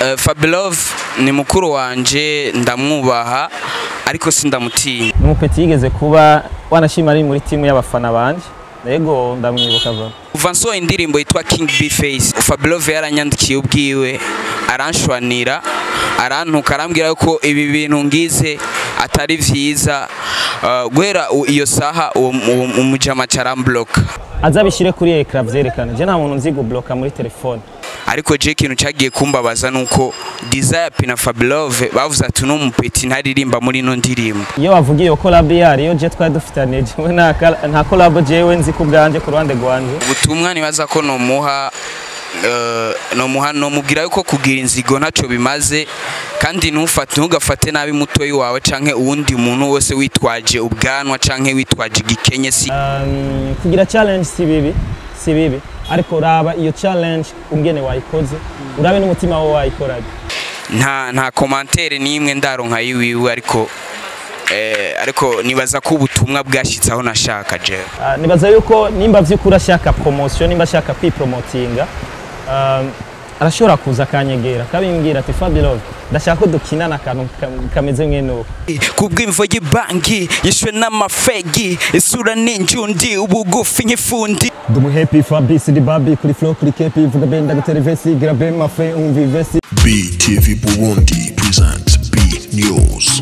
Uh, Fabilove ni mukuru wanje ndamwubaha ariko sindamutinya umupeti yigeze kuba wanashima ari muri timu y'abafana banje yego ndamwibuka vuba kuva nsohoye indirimbo yitwa King B Face Fabilove yaranyandikiye ubwiwe aranshwanira arantuka arambwira yuko ibi bintu ngize atari vyiza uh, guhera u- iyo saha uwo uwo umujama carambloka azabishyire kuri ekara vyerekana je nta muntu nzi gubloka muri telefone ariko je ikintu cyagiye kumbabaza nuko Desire P na Fabilove bavuze ati uno mupeti ntaririmba muri ino ndirimbo iyo bavuga iyo collab yari iyo je twari dufitaniye jewe nta kal- nta collab jewe nzi ku bwanje ku ruhande rwanje ubutumwa nibaza ko nomuha eh, nomuha nomubwira yuko kugira inzigo ntacyo bimaze kandi ntufate ntugafate nabi mutoyi wawe canke uwundi muntu wose witwaje ubwanwa canke witwaje igikenye si Um, kugira challenge si bibi si bibi ariko raba iyo challenge ungene wayikoze urabe n'umutima wawe wayikoraga nta nta komantere n'imwe ndaronka yiwiwe ariko eh, ariko nibaza ko ubutumwa bwashitse aho nashaka jewe Ah, nibaza yuko nimba vy'ukuri ashaka promotion nimba ashaka kwipromotinga um, arashobora kuza akanyegera akabimbwira ati Fabilove ndashaka ko dukinana akantu kam- kameze mwene uko kubw'imvo y'ibangi yishwe n'amafegi isura n'injundi ubugufi nk'ifundi Dumu happy Fabrice di Babi kuri flow kuri kepi vuga benda gutera vesi grabe mafe umvi vesi BTV Burundi presents B News.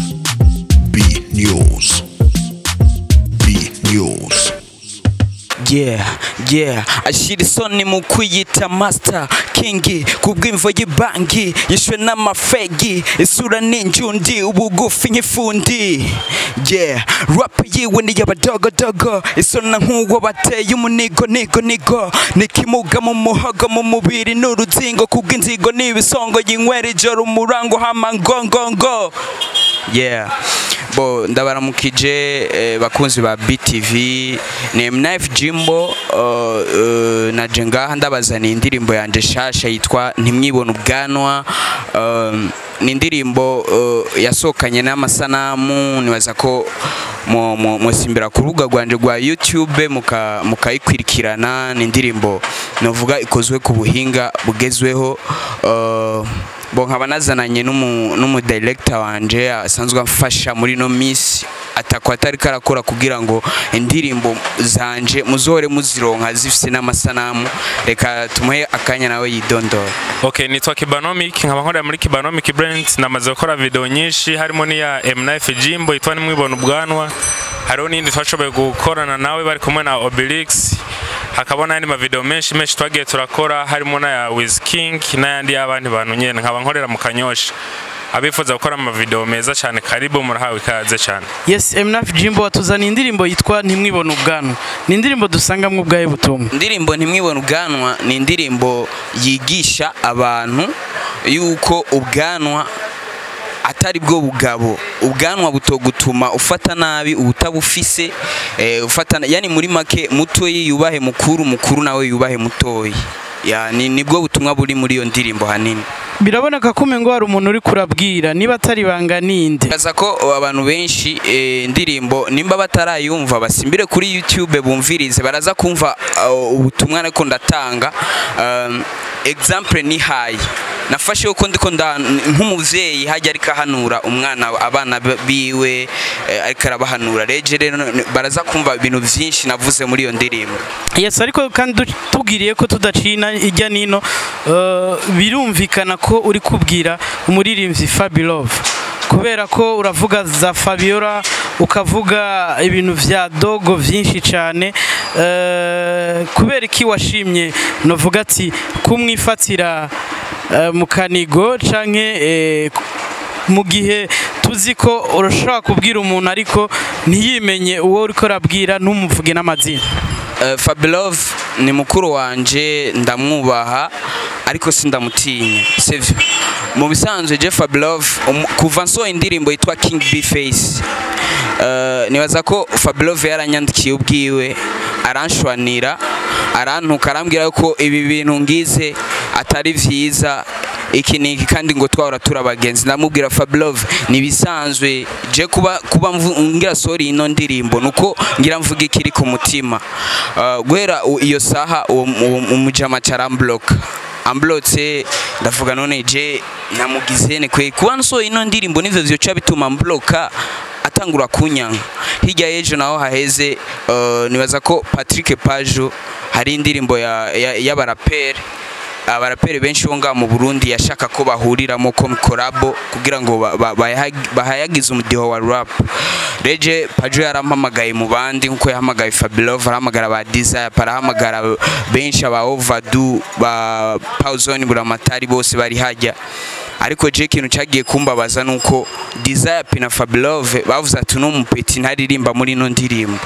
B News. B News. yeah yeah ashira isoni mu kwiyita master king kubw'imvo y'ibangi yishwe n'amafegi isura n'injundi ubugufi nk'ifundi yeah rap yiwe ni y'abadogodogo isona nk'uwo bateye umunigo nigo nigo nikimuga mu muhogo mu mubiri n'uruzingo kubw'inzigo n'ibisongo yinywera ijoro umurango hama ngongongo yeah bo ndabaramukije eh, bakunzi ba BTV ni Mnife Jimbo uh, uh, naje ngaha ndabazaniye indirimbo yanje shasha yitwa ntimwibona ubwanwa um, ni indirimbo uh, yasohokanye n'amasanamu nibaza ko mu- mu- musimbira ku rubuga rwanje rwa YouTube muka- mukayikurikirana ni indirimbo novuga ikozwe ku buhinga bugezweho uh, bo nkaba nazananye n'umu n'umu director wanje asanzwe amfasha muri no miss atakwa atari karakora kugira ngo indirimbo zanje muzohore muzironka zifise n'amasanamu reka tumuhe akanya nawe yidondora Okay, nitwa Kibanomic nkaba nkorera muri Kibanomic Brand namaze gukora video nyinshi harimo n'iya M9 Jimbo yitwa nimwibona ubwanwa hariho n'indi twashoboye gukorana nawe bari kumwe na Obelix hakaba n'andi mavideo menshi menshi twagiye turakora harimo n'aya Wiz King n'ayandi y'abandi bantu nyene nkaba nkorera mu Kanyosha abifuza gukora amavideo meza cyane karibu murahawe ikaze cyane Yes, Mnaf Jimbo watuzaniye indirimbo yitwa Ntimwibone ubwanwa. Ni indirimbo dusangamwe ubwayo butumwa. indirimbo ntimwibone ubwanwa ni indirimbo yigisha abantu yuko ubwanwa atari bwo bugabo ubwanwa butogutuma ufata nabi ubutabufise eh, ufata yani muri make mutoyi yubahe mukuru mukuru nawe yubahe mutoyi ya ni nibwo butumwa buri muri iyo ndirimbo hanini Biraboneka ko umengo hari umuntu uri kurabwira niba atari banga ninde. Kaza ko abantu benshi eh, indirimbo nimba batarayumva basimbire kuri YouTube bumvirize baraza kumva uh, ubutumwa ariko ndatanga um, example ni hayi nafashe uko ndiko nda nk'umuvyeyi hajya ariko ahanura umwana abana biwe eh, ariko arabahanura reje rero baraza kumva ibintu vyinshi navuze muri iyo ndirimbo Yes, ariko kandi du- tubwiriye ko tudacina ijya nino uh, birumvikana ko uri kubwira umuririmbyi Fabilove kubera ko uravuga za Fabiola ukavuga ibintu vya dogo vyinshi cyane uh, kubera iki washimye novuga ati kumwifatira uh, mu kanigo canke eh, mu gihe tuzi ko urashobora kubwira umuntu ariko ntiyimenye uwo uriko urabwira ntumuvuge n'amazina Uh, Fabilove ni mukuru wanje ndamwubaha ariko sindamutinya sivyo mu bisanzwe je Fabilove umu- kuva nsohoye indirimbo yitwa King B Face uh, nibaza ko Fabilove yaranyandikiye ubwiwe aranshwanira arantuka arambwira yuko ibi bintu ngize atari vyiza iki niki kandi ngo twahora turi abagenzi ndamubwira Fabilove nibisanzwe je kuba kuba mvu- ngira sorry ino ndirimbo nuko ngira mvuga ikiri ku mutima Uh, guhera u- iyo saha uwo uwo umujama caramblock amblotse ndavuga none je namugizene kwe kuba nsohoye ino ndirimbo nivyo vyoca bituma mbloka atangura kunyanka hirya y'ejo naho haheze uh, nibaza ko Patrick Pajo hari indirimbo ya- ya- y'abaraperi abaraperi benshi bo ngaha mu Burundi yashaka ko bahuriramo ko kolabo kugira ngo ba- ba- bayahag- bahayagize umudiho wa rap Reje Pajo yarampamagaye mu bandi nkuko yahamagaye Fabilove arahamagara ba Desire parahamagara benshi aba Overdue ba Pauzone Buramatari bose bari hajya ariko je ikintu cyagiye kumbabaza nuko Desire Pina Fabilove bavuze ati no mupeti ntaririmba muri ino ndirimbo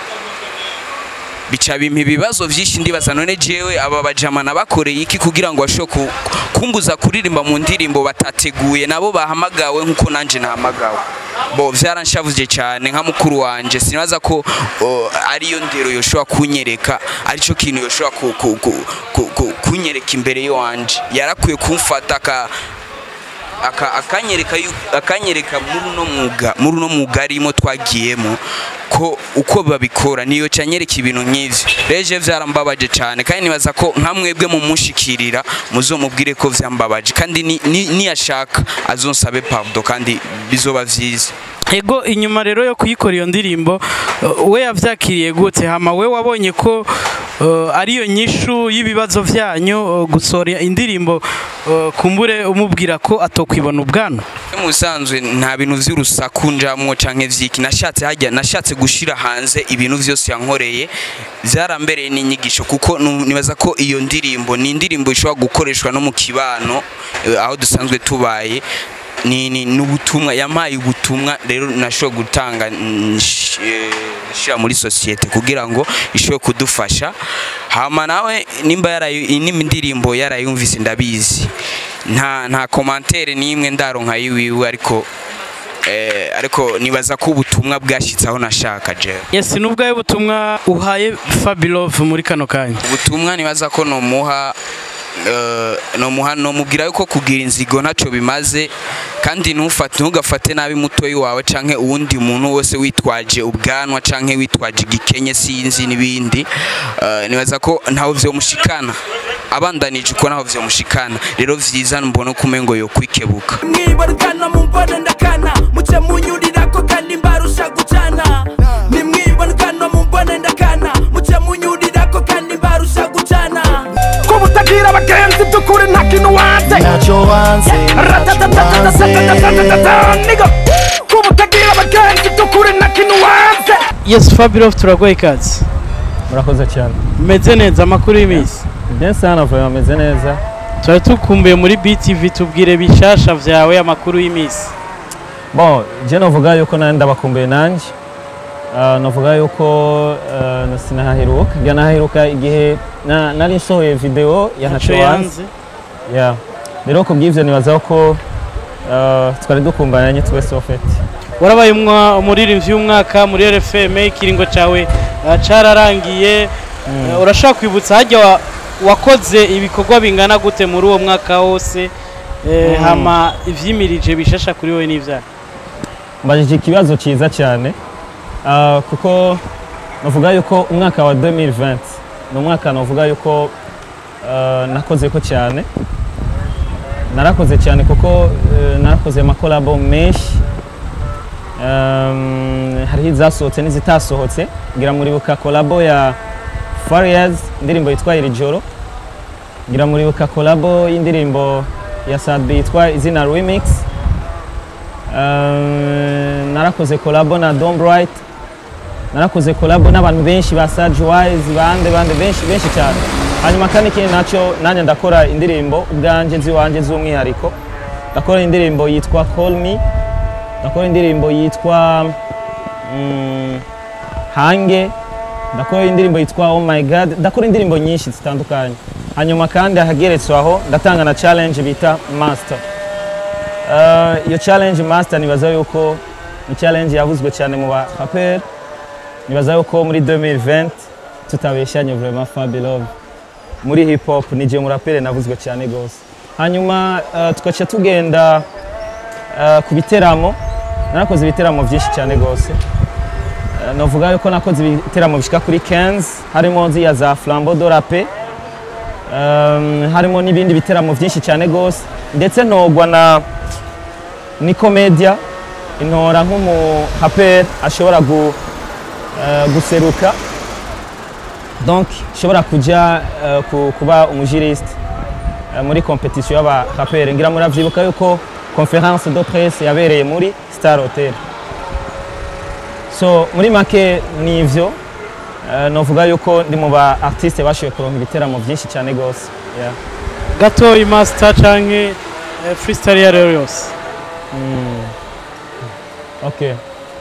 bica bimpa ibibazo byinshi ndibaza none jewe aba bajamana bakoreye iki kugira ngo bashobore ku- kumbuza kuririmba mu ndirimbo batateguye nabo bahamagawe nkuko nanje nahamagawe bo vyaranshavuje cyane nka mukuru wanje sinibaza ko o, ariyo ndero yoshobora kunyereka arico kintu yoshobora ku, ku, ku, ku, ku, kunyereka imbere yanje yarakwiye kumfata aka aka- akanyereka yu- akanyereka muri uno mwuga muri uno mwuga arimo twagiyemo ko uko babikora niyo cyanyereka ibintu nk'ivyo reje vyarambabaje cyane kandi nibaza ko nka mwebwe mumushikirira muzomubwire ko vyambabaje kandi ni- ni- niyashaka azonsabe pardon kandi bizoba vyiza ego inyuma rero yo kuyikora iyo ndirimbo uh, we yavyakiriye gute hama we wabonye ko uh, ariyo nyishu y'ibibazo vyanyu uh, gusohora indirimbo uh, kumbure umubwira ko atokwibona ubwana mu bisanzwe nta bintu vy'urusaku njamwo canke vyiki nashatse hajya nashatse gushira hanze ibintu vyose yankoreye vyarambereye n'inyigisho kuko nu- nibaza ko iyo ndirimbo ni indirimbo ishobora gukoreshwa no mu kibano eh, aho dusanzwe tubaye ni ni n'ubutumwa yampaye ubutumwa rero nashobora gutanga nsh- eh, nshira muri societe kugira ngo ishobore kudufasha hama nawe nimba yarayu nimba indirimbo yarayumvise ndabizi nta nta commentaire nimwe ndaronka yiwiwe ariko eh, ariko nibaza ko ubutumwa bwashitse aho nashaka jewe yes nubwaye butumwa uhaye Fabilove muri kano kanya ubutumwa nibaza ko nomuha eh, nomuha nomubwira yuko kugira inzigo ntaco bimaze kandi ntufate ntugafate nabi mutoyi wawe canke uwundi muntu wese witwaje ubwanwa canke witwaje igikenye sinzi n'ibindi Eh, nibaza ko ntaho vyomushikana abandanije uko ntaho vyomushikana rero vyiza mbona ko umengo yokwikebuka mwibarukana mumbone ndakana muce munyurirako kandi mbarusha gucana nimwibarukana mumbone ndakana muce munyurirako kandi mbarusha gucana ko butagira abagenzi by'ukuri nta kintu wanze ntacyo wanze Ratatatatatatatatatatata, nigga. ko butagira abagenzi by'ukuri nta kintu wanze yes Fabilove turagoye ikaze murakoze cyane meze neza amakuru y'iminsi bien sana vuba ameze neza twari tukumbuye muri BTV tubwire bishasha vyawe amakuru y'iminsi bon je novuga yuko nandi ndabakumbuye nanjye Ah, novuga yuko ah, sinahaheruka njya nahaheruka igihe na- nari nsohoye video ya ntacyo wanze ya rero ku bw'ivyo nibazaho ko ah, twari dukumbanye twese ofete warabaye umwa- umuririmbyi w'umwaka muri RFM ikiringo cawe uh, cararangiye Uh, urashaka kwibutsa hajya wa- wakoze ibikorwa bingana gute muri uwo mwaka wose eh, hama ivyimirije bishasha kuri wowe n'ivyaha mbajije ikibazo cyiza cyane ah, kuko navuga yuko umwaka wa 2020 ni umwaka navuga yuko ah, nakoze ko cyane narakoze cyane kuko eh, narakoze amakolabo menshi Um, hariho izasohotse n'izitasohotse ngira muribuka kolabo ya Farias indirimbo yitwa iri joro ngira muribuka kolabo y'indirimbo ya Sadbi yitwa izina remix Um, narakoze kolabo na Dom Bright narakoze kolabo n'abantu benshi ba Sage Wise bande bande benshi benshi cyane hanyuma kandi ikindi nacyo nanjye ndakora indirimbo ubwanjye ziwanje z'umwihariko ndakora indirimbo yitwa Call Me ndakora indirimbo yitwa mm, Hange ndakora indirimbo yitwa Oh My God ndakora indirimbo nyinshi zitandukanye hanyuma kandi ahageretswe aho ndatanga na challenge bita Master Uh, iyo challenge master nibaza yuko ni challenge yavuzwe cyane mu bapaperi nibaza yuko muri 2020 tutabeshanye vraiment Fabilove muri hip hop ni je murapere navuzwe cyane gose hanyuma uh, tugaca tugenda uh, ku biteramo narakoze ibiteramo byinshi cyane gose uh, novuga yuko nakoze ibiteramo bishika kuri 15 harimo nziya za Flambeau de la Paix Um, harimo n'ibindi biteramo byinshi cyane gose ndetse ntogwa na ni komedia intora nk'umu rapper ashobora gu, eh, guseruka donc ishobora kuja eh, ku- kuba umujuriste eh, muri competition y'aba rapper ngira muravyibuka yuko conference de presse yabereye muri Star Hotel so muri make ni ivyo Eh, novuga yuko ndi mu ba artiste bashoboye kuronka ibiteramo byinshi cyane gose yeah. gatoyi master canke eh, freestyle iyo ari yo yose okay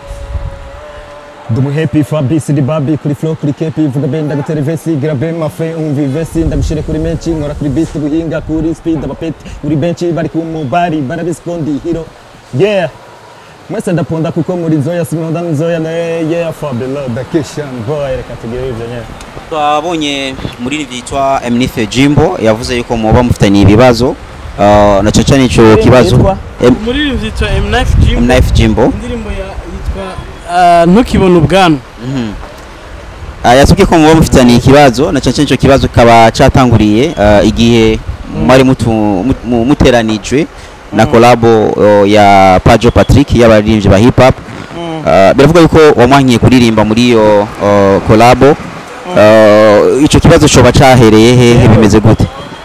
Dumu happy Fabrice di Babi kuri flow kuri kepi vuga be ndagutera vesi grabe mafe umvi vesi ndagushire kuri menshi nkora kuri beat buhinga kuri speed abapeti kuri benshi bari ku mubari barabispondi hero yeah mwese ndapunda kuko muri zoya simonda nzoya na yeah Fabio da Kishan boy reka tugire ivyo nyene twabonye muri vyitwa Mnife Jimbo yavuze yuko muba mufitanye ibibazo uh, na caca nico kibazo yitwa? M- umuririmbyi yitwa M-Knife Jimbo Mnife Jimbo indirimbo ya- yitwa ah, ntukibone ubwanwa Mhm. Ah, yasabye ko muba mufitanye ikibazo na caca nico kibazo kaba catanguriye uh, igihe mwari mutu- mu- mu- muteranijwe na kolabo uh, ya Pajo Patrick y'abaririmbyi ba hip hop Uh, biravuga yuko wamwankiye kuririmba muri iyo uh, kolabo Uh, ico kibazo coba cahereye hehe bimeze gute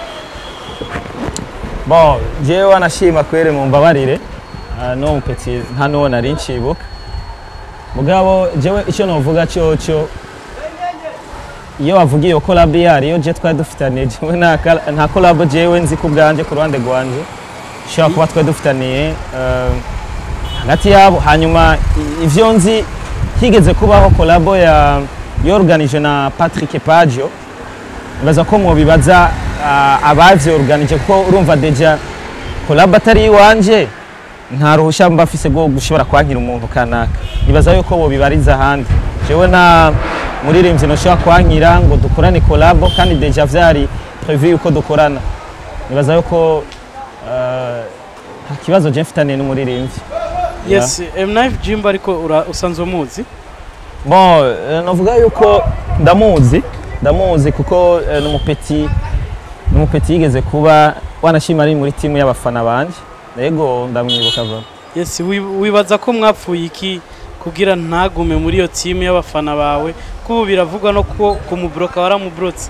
bon jewe wanashima kwere mu mbabarire uh, no mupeti nta nuwo nari nshibuka mugabo jewe icyo novuga cyoco iyo wavuga iyo collab yari iyo je twari dufitaniye jewe nta kal- nta collab jewe nzi ku bwanje ku ruhande rwanje ushobora kuba twari dufitaniye uh, hagati yabo hanyuma i- ivyo nzi higeze kubaho collab ya yorganije na Patrick Pagio nibaza ko mwobibaza uh, abavyorganije kuko urumva deja collab atari iwanje nta ruhusha mba mfise rwo gushobora kwankira umuntu kanaka nibaza yuko bobibariza ahandi jewe nta muririmbyi noshobora kwankira ngo dukorane collab kandi deja vyari prevu yuko dukorana nibaza yuko uh, nta kibazo je mfitaniye n'umuririmbyi yes M-Knife Jimbo ariko ura- usanzwe umuzi bon eh, navuga yuko ndamuzi ndamuzi kuko eh, ni umupeti ni umupeti yigeze kuba wanashima ari muri timu y'abafana banje yego ndamwibuka vuba yes wi- wibaza ko mwapfuye iki kugira ntagume muri iyo timu y'abafana bawe ko ubu biravugwa no ko kumubloka waramubrotse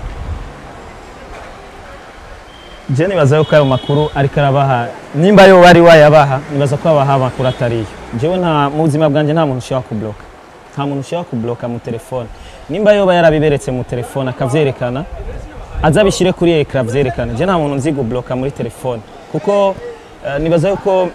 je nibaza yuko ayo makuru ariko arabaha nimba yo bari wayabaha nibaza ko abaha amakuru atariyo jewe nta mu buzima bwanjye nta muntu ushobora kubloka nta muntu ushobora kubloka mu telefone nimba yoba yarabiberetse mu telefone akavyerekana aza abishyire kuri ekara vyerekana je nta muntu nzi gubloka muri telefone kuko eh, nibaza yuko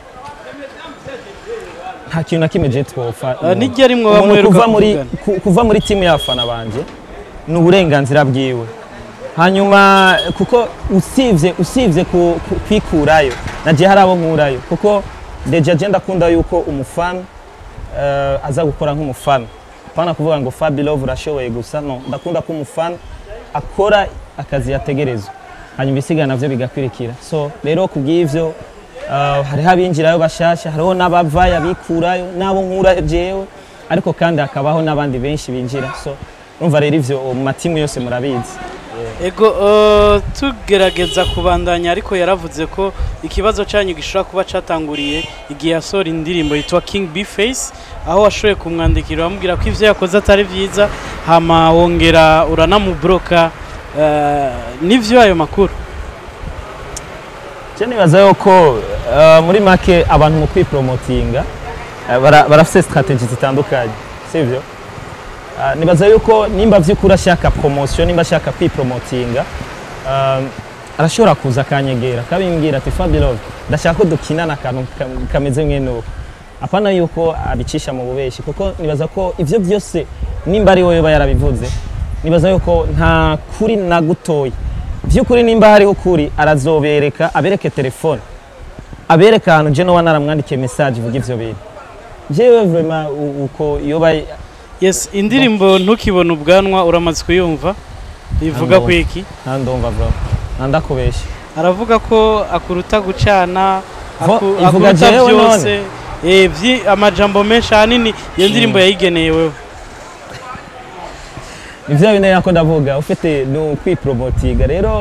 nta kintu na kimwe je twopfa Ah, nijya rimwe Umuntu bamuheruka kuva muri kuvugana. ku- kuva muri timu y'abafana banje ni uburenganzira bwiwe hanyuma kuko usivye usivye ku- ku- kwikurayo naje hari abo nkurayo kuko deja je ndakunda yuko umufana uh, aza gukora nk'umufana pana kuvuga ngo Fabi Love urashoboye gusa no ndakunda ko umufana akora akazi yategerezwa hanyuma ibisigaye navyo bigakwirikira so rero kubw'ivyo uh, hariho abinjirayo bashasha hariho n'abavayo abikurayo n'abo nkura jewe ariko kandi hakabaho n'abandi benshi binjira so urumva rero ivyo mu matimu yose murabizi ego eh, tugerageza kubandanya ariko yaravuze ko ikibazo cyanyu gishobora kuba catanguriye igihe yasohora indirimbo yitwa King B Face aho washoboye kumwandikira uramubwira ko ivyo yakoze atari vyiza hama wongera uranamubroka eh, nivyo ayo makuru Je nibaza yuko uh, muri make abantu mu kwipromotinga uh, bara- barafise strategy zitandukanye sivyo uh, nibaza yuko nimba vy'ukuri ashaka promotion nimba ashaka kwipromotinga um, arashobora kuza akanyegera akabimbwira ati Fabilove ndashaka ko dukinana akantu kam- kameze mwene uko apana yuko abicisha mu bubeshi kuko nibaza ko ivyo byose nimba ari wowe yoba yarabivuze nibaza yuko nta kuri na gutoya vy'ukuri nimba hariho ukuri arazobereka abereke telefone abereka ahantu je noba naramwandikiye message ivuga ivyo bintu jewe vraiment u- uko yoba yes indirimbo ntukibone ubwanwa uramaze kuyumva ivuga Ntabwo. ku iki ntandumva bro ntandakubesha aravuga ko akuruta gucana Vo- aku- ivuga akuruta jewe byose eh, vyi- amajambo menshi ahanini iyo ndirimbo yayigeneye wewe ivyo bine yako ndavuga ufite ni ukwipromotinga rero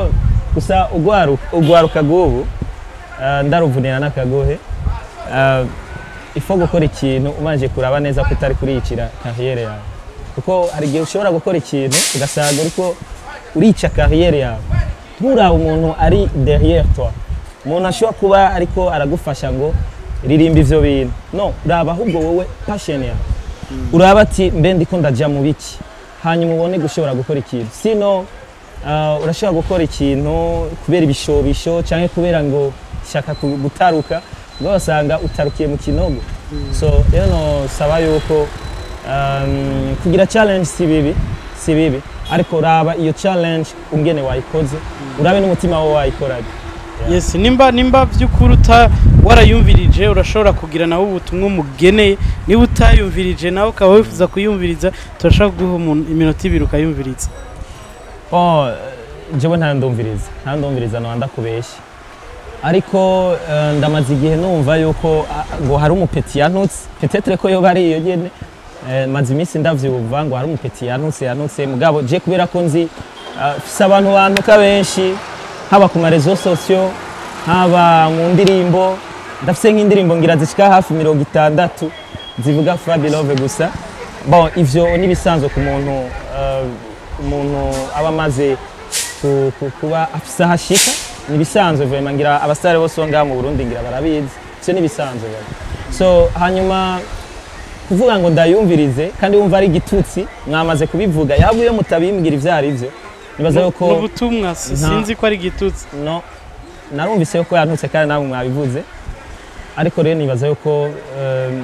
gusa ugwaruka ugwaruka gubu uh, ndaruvunira n'akagohe uh, ifo gukora ikintu umanje kuraba neza ko utari kuriyicira kariyere yawe kuko hari igihe ushobora gukora ikintu ugasanga uriko urica kariyere yawe nturaba umuntu ari derrière toi umuntu ashobora kuba ariko aragufasha ngo ririmba ivyo bintu no raba ahubwo wowe passion yawe uraba ati mbe ndiko ndaja mu biki hanyuma ubone gushobora gukora ikintu sino uh, urashobora gukora ikintu kubera ibishobisho canke kubera ngo shaka ku- gutaruka ubwo basanga utarukiye mu kinogo so rero nosaba yuko um, kugira challenge si bibi si bibi ariko raba iyo challenge ungene wayikoze urabe n'umutima wawe wayikoranye yes nimba nimba by'ukuri uta warayumvirije urashobora kugira nawe ubutumwa umugeneye niba utayumvirije nawe ukaba wifuza kuyumviriza turashobora kuguha umuntu iminota ibiri ukayumviriza bon jewe nta ndumviriza nta ndumviriza no ndakubeshya ariko eh, ndamaze igihe numva yuko ah, ngo hari umupeti yantutse petetre ko yoba ari iyo nyene Eh, maze iminsi ndavyumva ngo hari umupeti yantutse yantutse mugabo je kubera ko nzi ah, fise abantu bantuka benshi haba ku marezo sosiyo haba mu ndirimbo ndafise nk'indirimbo ngira zishika hafi mirongo itandatu zivuga Fabi Love gusa bon ivyo nibisanzwe ku muntu eh, umuntu aba amaze ku- ku- kuba afise aho ashika nibisanzwe vraiment ngira abasare bose bo ngaha mu Burundi ngira barabizi ivyo nibisanzwe vraiment. so hanyuma kuvuga ngo ndayumvirize kandi wumva ari igitutsi mwamaze kubivuga yaba iyo mutabimbwira ivyo ari vyo nibaza yuko ni ubutumwa si- Nta- sinzi ko ari igitutsi no narumvise yuko yantutse kandi namwe mwabivuze ariko rero nibaza yuko em,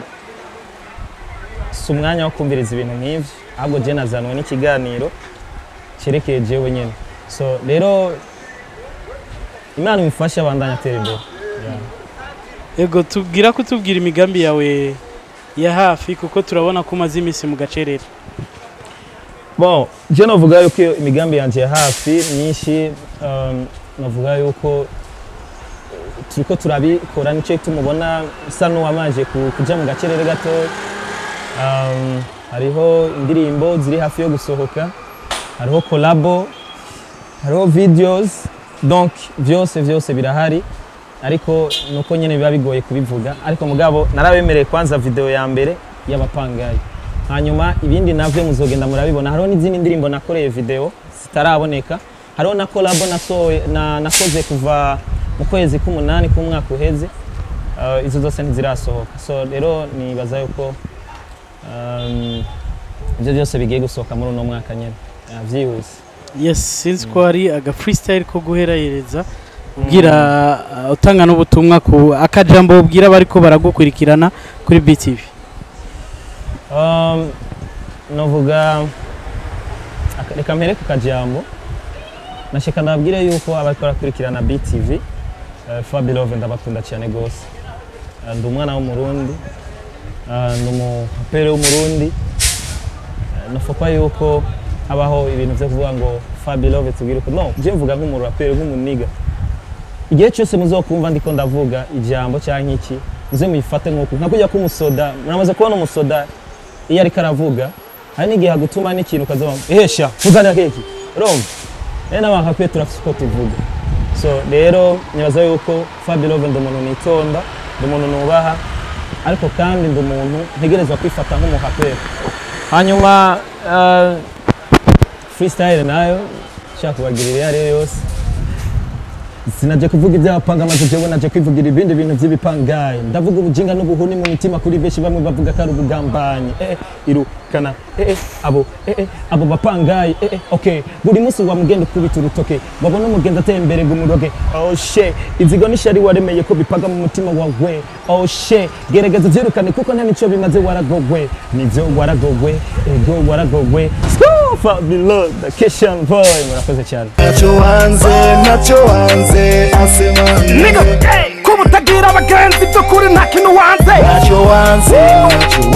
si umwanya wo kumviriza ibintu nk'ivyo ahubwo je nazanwe n'ikiganiro cyerekeye jewe nyene so rero imana imufashe abandanya atera imbere ego tubwira ko tubwira imigambi yawe ya hafi kuko turabona ko umaze iminsi mu gacerere bon je novuga yuko iyo imigambi yanje ya hafi myinshi um, novuga yuko turiko turabikora nico tumubona usa n'uwamaje ku- kuja mu gacerere gatoya um, hariho indirimbo ziri hafi yo gusohoka hariho kolabo hariho videos donc vyose vyose birahari ariko nuko nyene biba bigoye kubivuga ariko mugabo narabemereye kwanza video ya mbere y'abapangayi hanyuma ibindi navyo muzogenda murabibona hariho n'izindi ndirimbo nakoreye video zitaraboneka hariho na kolabo nasohoye na, nakoze kuva mu kwezi k'umunani k'umwaka uheze uh, izo zose ntizirasohoka so rero nibaza yuko um, ibyo byose bigiye gusohoka muri uno mwaka nyene uh, vyihuse yes sinzi ko hari aga freestyle ko guheraheza ubwira uh, utanga n'ubutumwa ku akajambo ubwira bariko baragukurikirana kuri BTV Um, novuga aka- reka mpere ku kajambo nashaka ndababwire yuko abariko barakurikirana BTV uh, Fabi Love ndabakunda cyane gose Uh, ndi umwana w'umurundi uh, ndi umupere w'umurundi Uh, nofokwa yuko habaho ibintu vyo kuvuga ngo Fabi Love tubwire ko no je mvuga nk'umurapere nk'umuniga igihe cyose muzokumva ndiko ndavuga ijambo cyangwa iki muze muyifate nk'uku nka kujya k'umusoda muramaze kubona umusoda iyo ariko aravuga hari n'igihe agutuma n'ikintu ukaza ehesha vugana keki urumva rero n'abantu bakwiye turafite uko tuvuga so rero nibaza yuko Fabi Love ndi umuntu nitonda ndi umuntu nubaha ariko kandi ndi umuntu ntegerezwa kwifata nk'umuhaperi hanyuma uh, freestyle nayo nshaka kubagirira iyo ari yo yose sinaje kuvuga iby'abapanga maze jewe naje kwivugira ibindi bintu by'ibipangayi ndavuga ubujinga n'ubuhuni mu mitima kuri benshi bamwe bavuga ko ari ubugambanyi eh, eh, irukana eh, eh, abo eh, eh, abo bapangayi eh, eh, okay buri munsi wamugenda ukubita urutoke wabona umugenda ateye imbere ngo umuroge oh she inzigo n'ishari waremeye ko bipaga mu mutima wawe oh she gerageza uvyirukane kuko nta nico bimaze waragogwe nivyo waragogwe ego waragogwe Scoop, below the kitchen boy murakoze cyane ntacyo wanze ntacyo wanze asema Nigga, ko mutagira abagenzi by'ukuri nta kintu wanze ntacyo wanze ntacyo